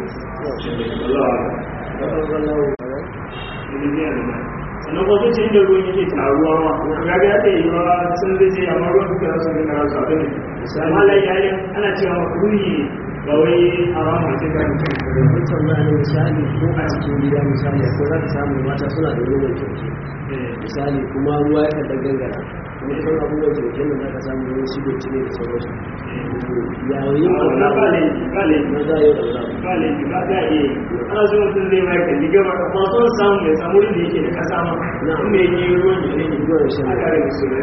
sannan ko sun ce inda ruwan yake taruwa ma ga ga ta yi ruwa sun zai ce amma ruwan duka su ne na su abin ne amma lai yayin ana cewa makruhi ba wai harama ce ka mutum da mutum na ne misali ko a cikin gida misali ko za ka samu mata suna da ruwan kyauke misali kuma ruwa ya kada gangara kuma kan abubuwan kyauke nan za ka samu ruwan su dotti ne da sauransu yayin na ba laifi ba laifi na za a yi ɗaura ba laifi ba za a iya yi ana so mutum zai mai kalli gaba amma son samu ya samu wurin da yake da kasa ma Na. inda yake ruwan da yake ruwan shan a kare da su ne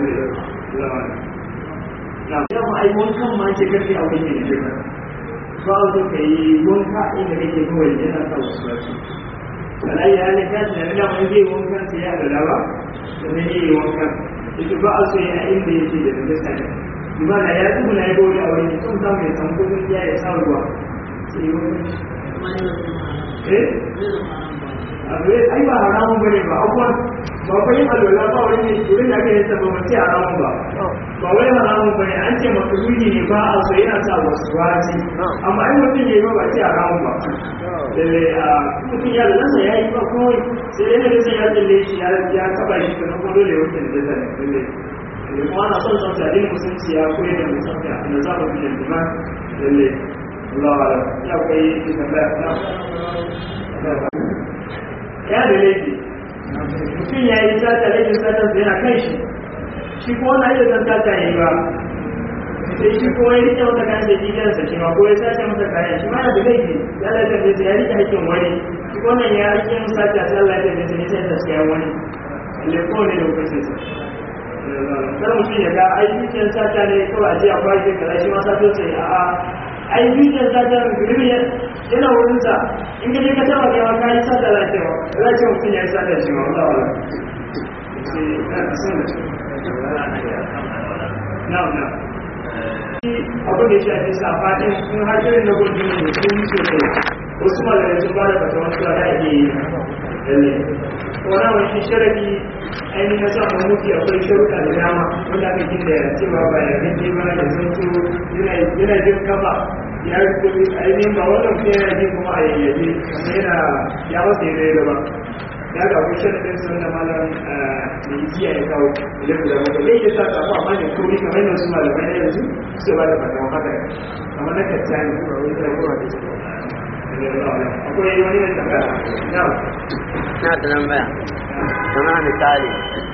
na yamma ai wankan ma ce karfe a wani ne da ba a so ka yi wanka inda kake kawai yana sa wasu wasu alai ya ne ka tunani da wani zai wankan sai ya da ba sannan ya yi wankan ita ba a so ya inda yake da najasa ne imana ya tuhu na ya gode a wani sun samu ya samu kudin ya ya sa ruwa sai yi wankan eh abu ya ai ba haramun bane ba abuwan ba fa yin alwala ba wani ne wurin da aka yi sabon ba ce haramun ba ba wai haramun bane an ce makaruni ne ba a so yana sa wasu wasi amma ai mutum ya yi ba ba ce haramun ba lalle a mutum ya da nasa ya yi ba kawai sai dai na gasa ya tsalle shi ya ya taba shi kana kuma dole ya wuce da zai lalle lalle kuma ana son son sa dinin musulunci ya koyar da mutum ya na zaba bi da dima lalle Allah wa ya kai tambaya na ya da laifi mutum ya yi sata laifin satan yana kan shi shi ko wani iya san sata ya yi ba sai shi ko ya rike masa kayan da jikinsa shi ma ko ya sace masa kayan shi ma yana da laifi ya laifin da ya rike hakkin wani shi ko wannan ya rike masa sata sai Allah ya tafi da sai ta siya wani alle ko ne da hukuncin sa kar mutum ya ga ai dukiyar sata ne kawai a je a kwashe kaza shi ma sato sai a'a ai dukiyar sata gurbi yana wurin sa in ka je ka taba kai ka yi sata za ta za ta mutum ya yi sata shi ma wala wala sai na san da na na abin da ya shafi safaɗin sun har irin na gudu ne da sun sosai wasu malamai sun ba da fata wasu da ake yi lalle wani wani sharafi ainihin na samun mutu akwai sharuɗa da dama wanda aka gina da cewa ba ya rage ba da sun so yana jin kafa ya rubuta ainihin ba wannan kuma yana jin kuma a yayyabe kuma yana ya wasa ya rage ba ya ga akwai sharaɗin sun da malam mai jiya ya kawo da guda bakwai zai iya sa kafa amma ne kuri kamar yadda su malamai na yanzu su ba da fata haka kamar na kacca ne kuma wani da kuma da akwai wani da tambaya na na da tambaya kuma misali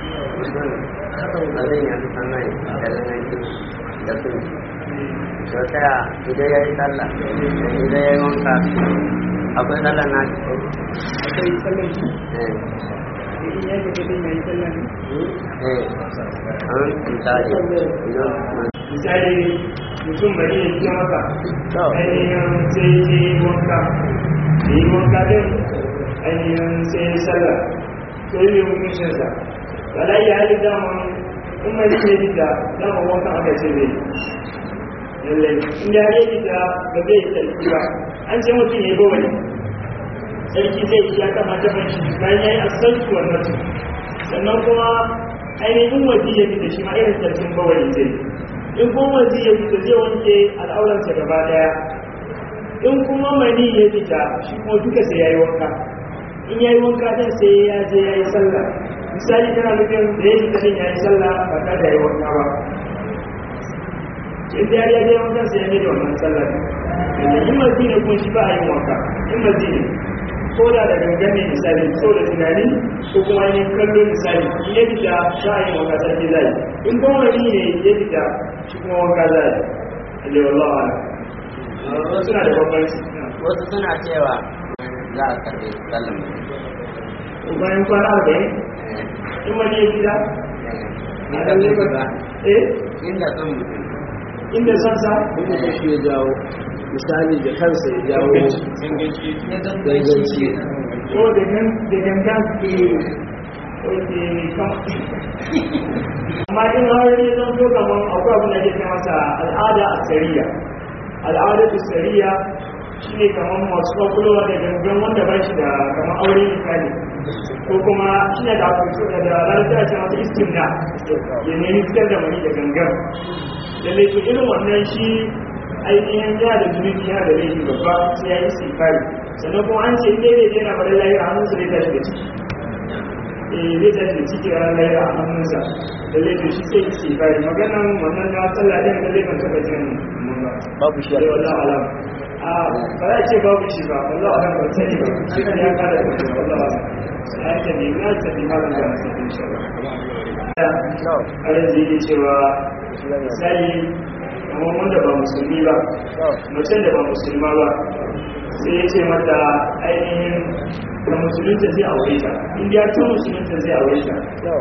abin ya fi sannan da lanarki da sun to taya idan ya yi sallah idan ya yi wanka akwai sallah na shi ko akwai sallar shi eh in ya ga kadin ya yi sallah ne eh an misali idan misali mutum bari ya fiye maka to ainihin sai ya yi wanka da yi wanka din ainihin sai ya yi sallah to yi mai hukuncinsa wala ya hali daman in mai ne fita dama wankan aka ce zai lallai in ya yi fita ba zai yi tsarki ba an ce mutum ya yi bawali tsarki zai iya kamata ban shi bayan ya yi asalci wannan sannan kuma ainihin waje ya fita shi ma irin tsarkin bawali zai in kuma waje ya fita zai wanke al'auransa gaba daya in kuma mani ya fita shi kuma duka sai ya yi wanka in ya yi wanka din sai ya je ya yi sallah misali tana nufin da ya fita din ya yi sallah ba tare da ya yi wanka ba in da ya je wanka sai ya mai da wannan sallah ne in mazi ne kuma shi ba a yin wanka in mazi ne ko da da gangan ne misali so da tunani ko kuma yin kallo misali in ya fita ba a yin wanka sai zai in kuma mani ne ya fita shi kuma wanka zai alaihi wallahi ala suna da bambanci wasu suna cewa za a karbe sallan bayan kwana arba'in in wani ya gida na da ba eh inda son mutum inda son sa inda ta shi ya jawo misali da kansa ya jawo ganganci ko da gan da gangan ke oke kam amma in har ne zan so kaman akwai abin da ke kai masa al'ada a sariya al'ada a sariya shine kaman masu kwakwalwa da gangan wanda ba shi da kaman aure misali ko kuma shine da akwai da da lalata ce masa istimna ya nemi fitar da mani da gangan lalle to irin wannan shi ainihin ya da zunubi ya da laifi babba sai ya yi sifari sannan kuma an ce in dai zai na bari lahira hannunsa zai tashi da ciki eh zai tashi da ciki ranar lahira a hannunsa lalle to shi sai yi sifari maganan wannan na sallah ɗin da zai kan taɓa jin mun ba babu shi a sai wallahu alam a ba za a ce babu shi ba wallahu alam ba sani ba shi kan ya kada da kuma wallahu alam sai ya tabi na tabi malam da masu insha Allah ayin zai yi cewa misali kamar wanda ba musulmi ba macen da ba musulma ba sai ya ce mata ainihin da musulunta zai aure ta inda ya ta musulunta zai aure ta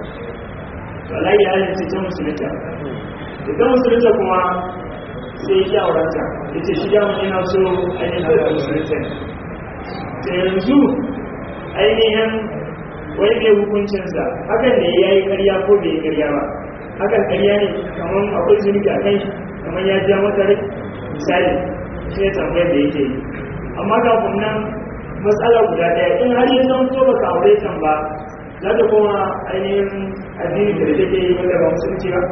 to alayi halin ce ta musulunta da ta musulunta kuma sai ya ƙi aurenta ya ce shi damar yana so ainihin da musulunta da yanzu ainihin wani ne hukuncinsa hakan ne ya yi karya ko bai yi karya ba hakan karya ne kamar akwai zunubi a kan shi kamar ya ja mata rai misali shi ne tambayar da yake yi amma kafin nan matsala guda ɗaya in har yi zan so baka aure kan ba za ta koma ainihin addini da take yi wanda ba musulunci ba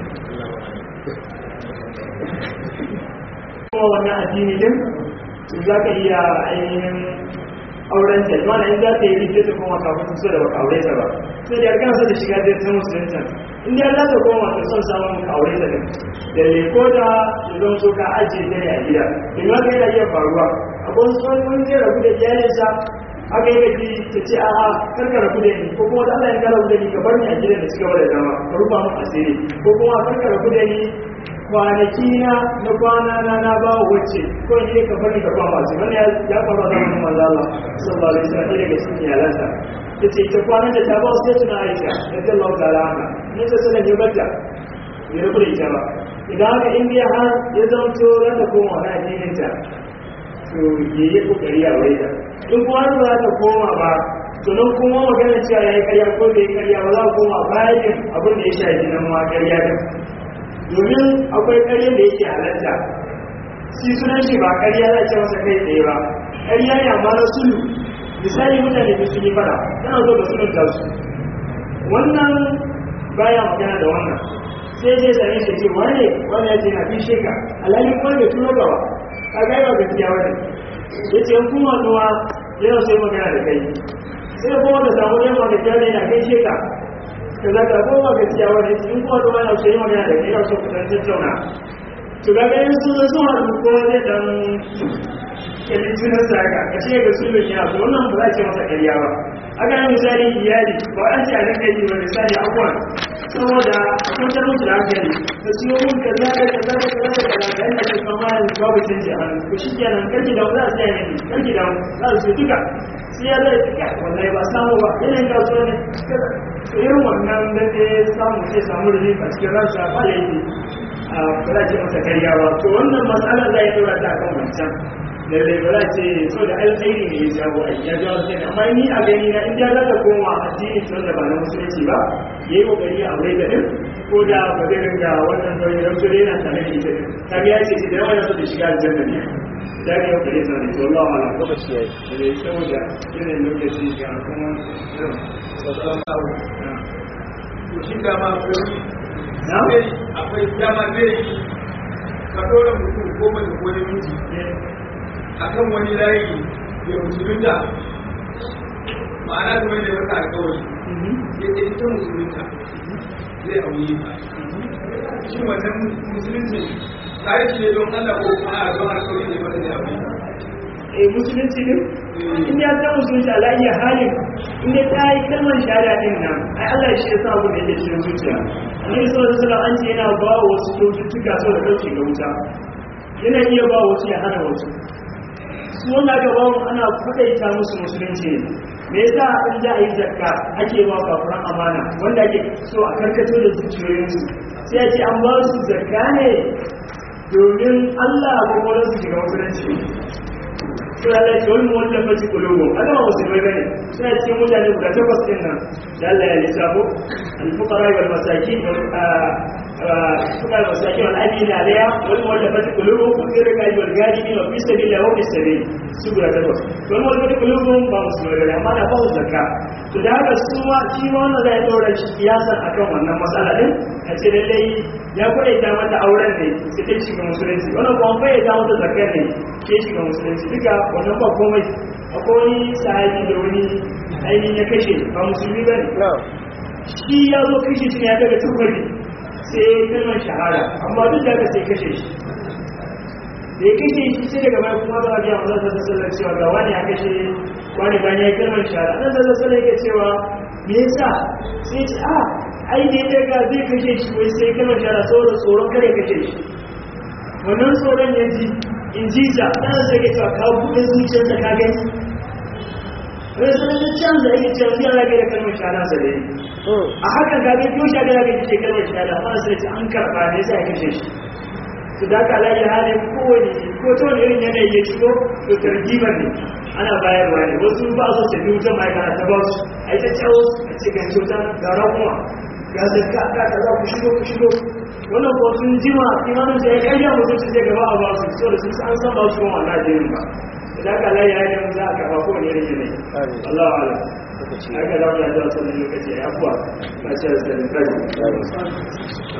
kuma wannan addini din za ka iya ainihin auren ta wanda in za ta yi rike ta koma kafin su so da baka aure ta ba sai da yarkan sa da shiga da ta musulunta in dai za ta koma ta son samun ka aure ta din da leko da zan so ka ajiye ta ne a gida in ma ka yana iya faruwa akwai wasu wani wani zai rabu da iyalinsa aka yi gaji ta ce a'a kar ka rabu da ni ko kuma da Allah ya ka rabu da ni ka bar ni a gidan da cigaba da zama ka rufa mun asiri ko kuma kar ka rabu da ni kwanaki na na kwana na na ba wacce ko ne ka bari ka kwama su wannan ya faru da mun manzo Allah sallallahu alaihi wasallam daga cikin iyalansa tace ita kwanan da ta ba sai tuna Aisha radiyallahu ta'ala anha ne ta sanar da bata ya rabu da ita ba idan haka indiya har ya zanto za ta koma na addinin ta to ya yi kokari a wai ta in kuma har ba za ta koma ba to nan kuma magana cewa ya yi karya ko bai yi karya ba za a koma bayan abin da ya shafi nan ma karya din domin akwai ƙaryar da yake halatta shi sunan shi ba ƙarya za ce masa kai tsaye ba ƙarya ne amma na sulu misali mutane da su yi fara tana zo da sulun da su wannan baya magana da wannan sai je same shi ce wane wani ya ce na fishe ka alhali kuma bai tuno gaba ka ga yawa gaskiya wani ya ce kuma nuwa yana so yi magana da kai sai kuma ka samu yan magajiya ne na kai sheka ka za ka koma gaskiya wani in kuma kuma yana so yi magana da kai yana so ku dan tattauna to ga ganin sun zo sun haɗu ko zai dan kalli sunan sa haka ka ce ga sulun ya so wannan ba za a ce masa ƙarya ba aka yi misali iyali ba an ce a nan kai ba misali abuwan saboda a kwantar musu da hankali da siyo mun ka za ka ka za ka ka za ka ka ka yanda ke kama babu canji a hannu ko shi kenan karki da za a siya ne karki da za su su duka sai ya zai tuka wallahi ba samu ba yanayin kasuwa ne irin wannan da zai samu sai samu da a cikin ransa ba laifi a ba za ce masa karya ba to wannan matsala za ya tura ta kan wancan lalle ba za ce so da alkhairi ne ya jawo a ya jawo sai amma ni a gani na in ya za ta koma addini tun da ba na musulunci ba yayi kokari a aure da din ko da ba zai ringa wannan nauyin don dole yana tare da ita din kaga ya ce shi da yawa yana so da shiga aljanna ne da ga yau kare sanin to Allah wala ko shi yayi da saboda yana lokaci ga kuma to shi dama akwai na akwai dama zai yi ka dora mutum ko mace ko namiji akan wani layi ya musulunta ma'ana kuma da masa alkawari ya ce ita musulunta zai auye ta shi wannan musulunci tare shi ne don Allah ko kuma a don alkawari ne masa da auye eh musulunci din in ya ta musulunci ala iya halin in dai ta yi kalmar shahada din nan ai Allah shi ya sa abu da yake cikin zuciya annabi sallallahu alaihi wasallam an ce yana ba wa wasu cututtuka sau da kauce ga wuta yana iya ba wasu ya hana wasu su wanda aka ba mu ana kudaita musu musulunci ne me yasa in za a yi zakka ake ba kafuran amana wanda ake so a karkato da zuciyoyinsu sai a ce an ba su zakka ne domin Allah ko kuma su shiga musulunci sai Allah ya ce wani wanda faci kulubu haka ba musulmai bane suna cikin mutane guda takwas din nan da Allah ya lissafo al-fuqara wal masakin fuqara wal masakin wal amina alaya wal wanda faci kulubu ko irin ga wal gadi wa fi sabilillah wa fi sabil su guda takwas wal wanda faci kulubu ba musulmai bane amma da ba su zakka to da haka su ma shi ma wannan zai daura shi kiyasan akan wannan matsala din a ce lallai ya kwaita mata auren ne sai ta shiga musulunci wannan kuma kwaita mata zakar ne ke shiga musulunci duka wannan ba komai akwai wani sahabi da wani ainihin ya kashe ba musulmi ba ne shi ya zo kashe shi ne ya daga tukari sai ya yi kalmar shahara amma duk da aka sai kashe shi da ya kashe shi sai daga baya kuma ba a biya mazan sassan sallar cewa ga wani ya kashe wani bayan ya yi kalmar shahara nan sassan sallar yake cewa me yasa sai ce a ai da ya daga zai kashe shi wai sai kalmar shahara saboda tsoron kare kashe shi wannan tsoron ya ji in ji ta ɗan sai ke cewa kawo buɗe zuciyar da ka gani wani sanar da can da yake cewa zai rage da kalmar shahada sa da a hakan ka gani yau shahada rage ce kalmar shahada amma sai ce an karɓa ne sai a kashe shi su da ka alayi halin kowane ko ta wani irin yanayi ya shigo to targibar ne ana bayarwa ne wasu ba su tafi wutan ma'aikata ta ba su a yi ta cawo a cikin cuta ga ramuwa ga zakka ka ka za ku shigo ku shigo wannan ko sun jima imanin da ya karya mutum su je gaba a ba su so da sun an san ba su kuma wannan jirin ba idan ka layi ya yi za a karba ko ne rage ne Allah ala aka da wani da wasu lokaci ya abuwa a ce da sanin kai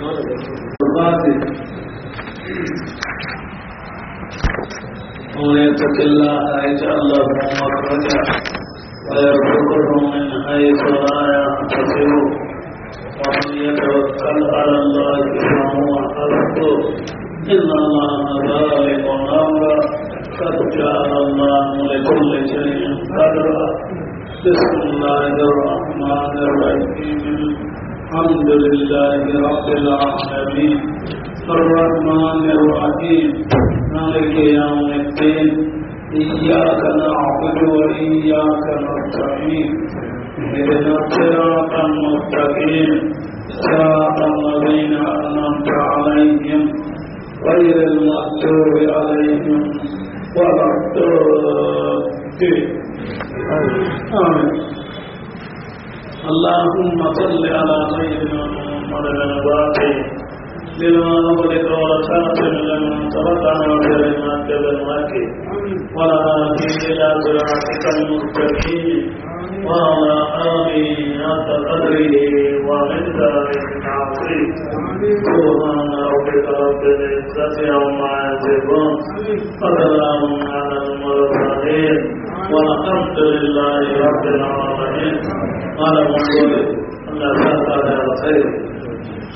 ومن يتق الله يجعل له مخرجا ويرزقه من حيث لا يحتسب ومن يتوكل على الله فهو حسبه إن الله بالغ أمره قد جعل الله لكل شيء قدرا بسم الله الرحمن الرحيم الحمد لله رب العالمين الرحمن الرحيم مالك يوم الدين إياك نعبد وإياك نستعين اهدنا الصراط المستقيم صراط الذين أنعمت عليهم غير المغضوب عليهم ولا الضالين آمين اللهم صل على سيدنا محمد الباقي لما أغلق ورسالة لمن سبقنا بكلمات بالماكي ولا هادي إلى صراطك المستقيم وعلى آله حق قدره ومقداره العظيم سبحان ربك رب العزة عما يصفون وسلام على المرسلين والحمد لله رب العالمين قال مقول الله تعالى خير